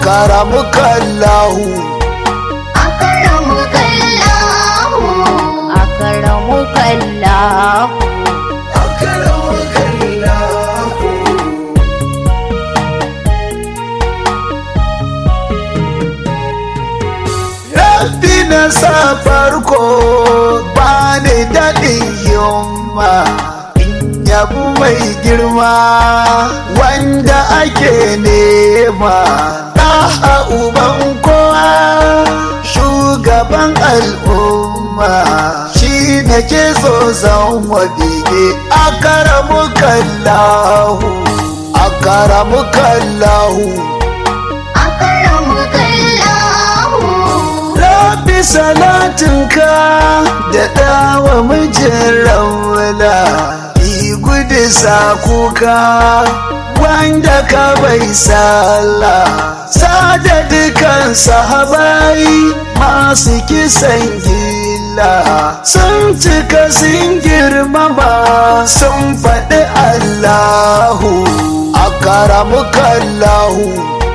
akaramukallahu akaramukallahu akaramukallahu Rabbi na sa farko ba ni daɗin yamma in yabu mai girma wanda ake nema ɗaha uban kowa shugaban al'umma shi na ke so zan wa bege akaramu kallahu akaramu kallahu akaramukallahu Rabbi salatinka da ɗawa mijin raula yi gudu sa kuka wanda ka bai sallah sada dukan sahabai masu kisan gilla sun cika sun girmama sun faɗi Allahu akaramukallahu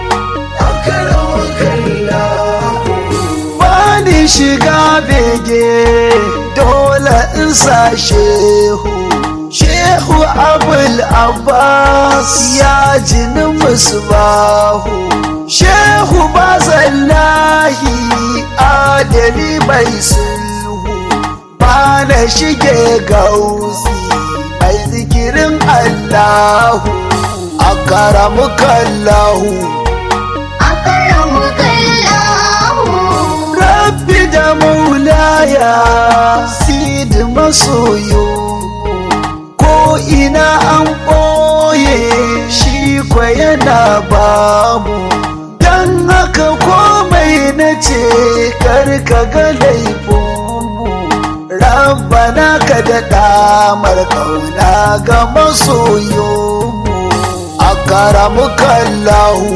bani shiga bege dole in sa shehu shehu abul abbas ya jini musbahu shehu bazallahi adali mai sulhu ba na shige gausi mai zikirin allahu akaramukallahu akaramukallahu Rabbi da maulaya sidi masoyo ko ina an ɓoye shi kwa yana bamu don haka komai na ce karka ga laifinmu rabbana ka da damar kauna ga masoyonmu a karamukallahu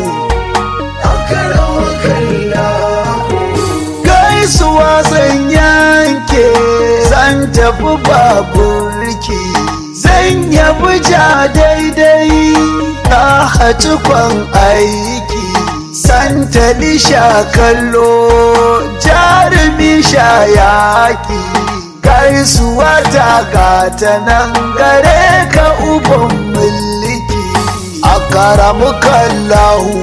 gaisuwa zan yanke zan tafi baburki zan yabi ja daidai na hatukon aiki santali sha kallo jarumi sha yaki gaisuwa ta gata nan gare ka uban mulki a karamukallahu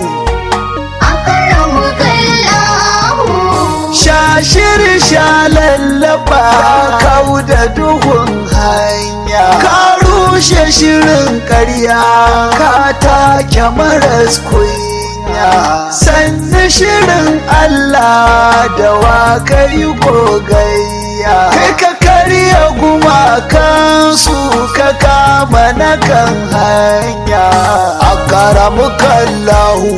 akaramukallahu Shashir sha lallaba kau da duhun hanya Ka rushe shirin karya ka take maras kunya Sannu shirin Allah da wa kai gogayya Kai ka karya gumakansu ka kama na kan hanya A karamukallahu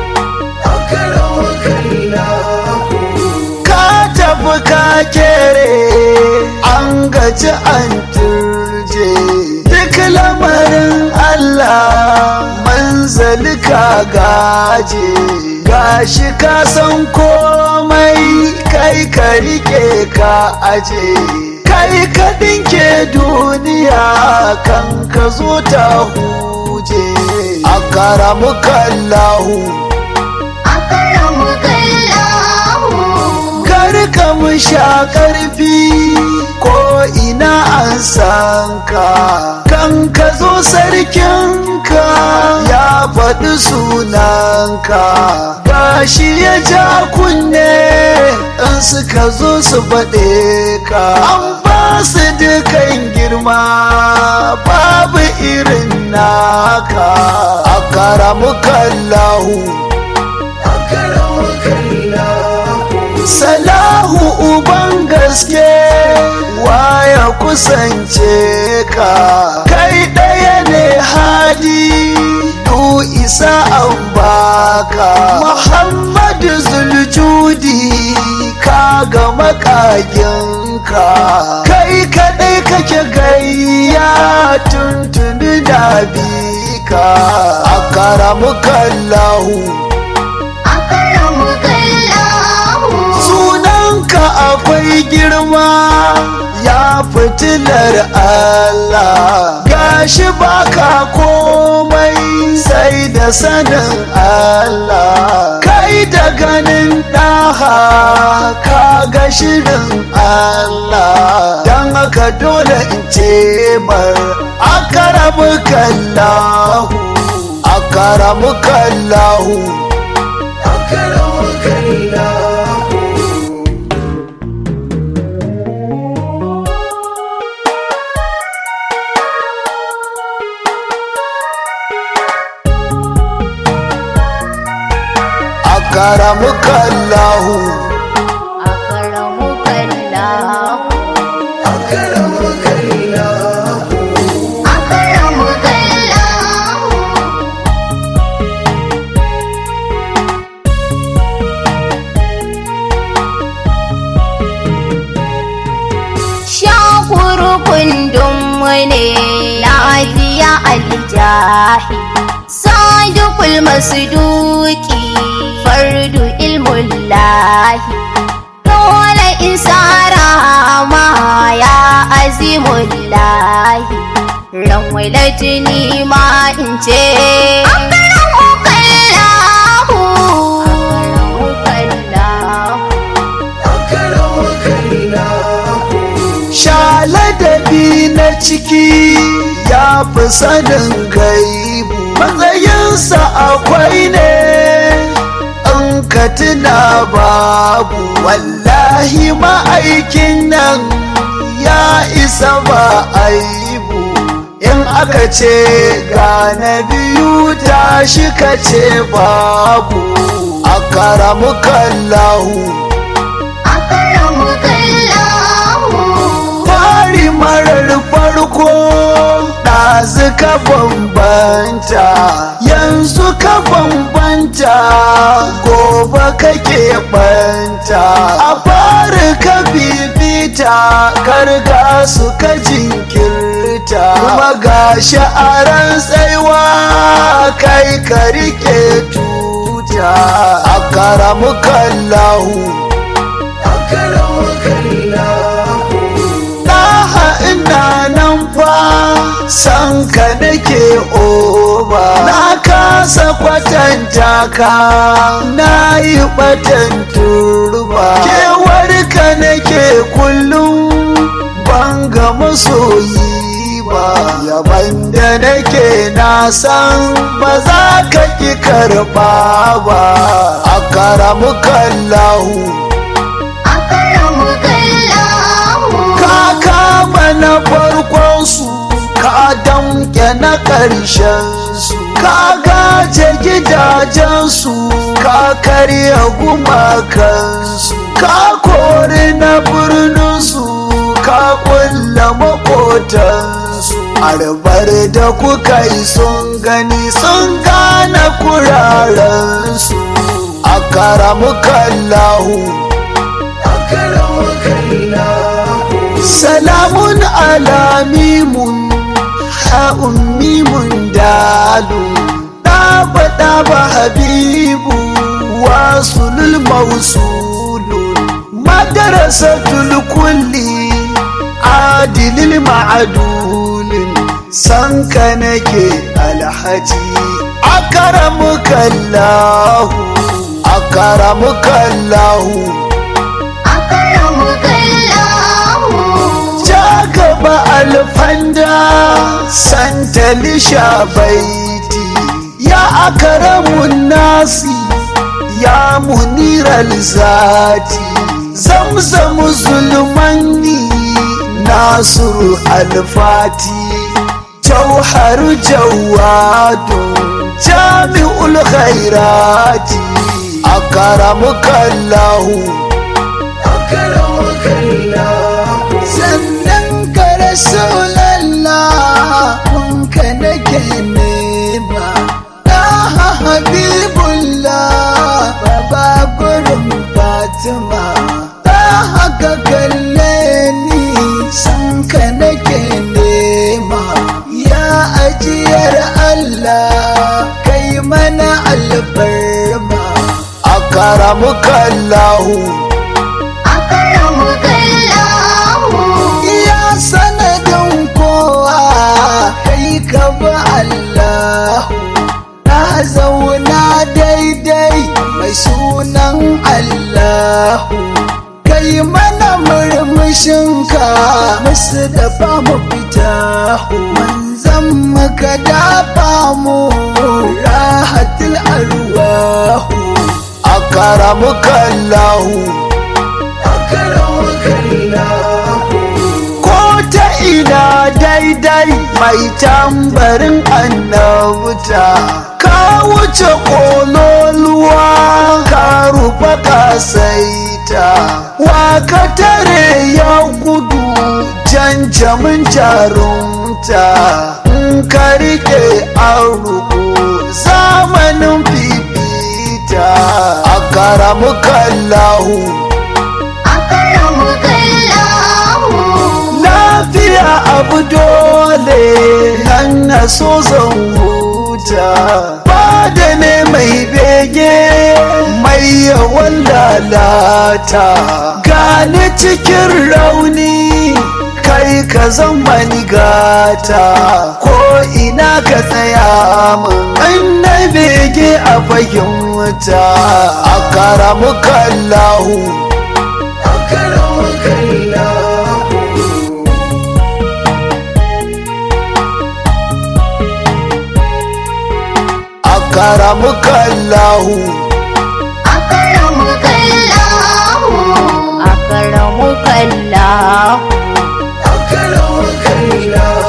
ka tafi ka kere an gaji an turje duk lamarin Allah manzali ka gaje gashi ka san komai kai ka rike ka aje kai ka dinke duniya kan ka zo ta huje a karamukallahu akaramukallahu karka mu sha karfi ko ina an san ka kan ka zo sarkinka ya faɗi sunanka gashi ya ja kunne in suka zo su faɗe ka an ba su dukan girma babu irin naka a karamukallahu Salahu uban gaske waya kusance ka kai ɗaya ne hadi du isa an baka Muhammadu Zuljudi ka ga makaginka kai kaɗai kake gayya tuntuni da bika a karamukallahu akaramukallahu sunanka akwai girma ya fitilar Allah gashi baka komai sai da sanin Allah kai da ganin ɗaha ka ga shirin Allah don haka dole in ce mar akaramu kallahu akaramu kallahu akaramu kallahu akaramu kallahu أكرمك الله akaramu kallahu أكرمك الله shakuru kundin ne lafiya aljahi sadukul masduki fardu ilmullahi dole isara ma ya azimullahi ran walatini ma in ce akramukallahu akramukallahu shaladabi na ciki ya fi sanin gaibu matsayinsa akwai ne in ka tuna babu wallahi ma'aikin nan ya isa ba aibu in aka ce ga na biyu tashi ka ce babu a karamu kallahu akramukallahu fari marar farko ɗazu ka bambanta yanzu ka bambanta gobe kake banta a fari ka bibita karga su ka jinkirta kuma ga sha'aran tsaiwa kai ka rike tuta a karamu kallahu a karamu kallahu Ɗaha ina nan fa san ka nake oba na kasa kwatanta ka na yi batan turba kewar ka nake kullum ban ga masoyi ba yaban da nake na san ba za ka ki karɓa ba a karamu kallahu akramukallahu ka kama na farkon su ka damke na ƙarshen su ka gaje gidajen su ka karya gumakan su ka kori na birnin su ka kulla makotan su arbar da kuka yi sun gani sun gane kuraren su a karamu kallahu salamun ala mimun ha'un mimun dalu ɗaba ɗaba habibu wasulul mausulun madarasatul kulli adilil ma'adulin sanka nake alhaji akaramukallahu akaramukallahu akramukallahu ja gaba alfanda santali baiti ya akaramun nasi ya muniral zati zamzamu zulmanni nasiru alfati jauharu jawadun jami'ul khairati akaramukallahu sannan ka rasulallah kunka nake nema na habibullah baba gurin fatima ta haka kalle ni san ka nake nema ya ajiyar allah kai mana albarma akaramukallahu akramukallahu iya sanadin kowa kai ka ba Allah sunan Allahu kai mana murmushinka musu da mu fita manzan maka dafa mu rahatul arwahu akaramuka Allahu akaramuka Allahu ko ta ina daidai mai tambarin annabta ka wuce kololuwa ka rufa kasaita wa ka tare ya gudu janjamin jarumta in ka rike an ruku zamanin fifita a karamuka Allahu lafiya abu dole nan na so zan huta bada ne mai bege mai yawan lalata gani cikin rauni kai ka zama ni gata ko ina ka tsaya min na bege a fahimta a karamuka Allahu a karamuka Allahu akaramuka Allahu akaramuka Allahu akaramuka Allahu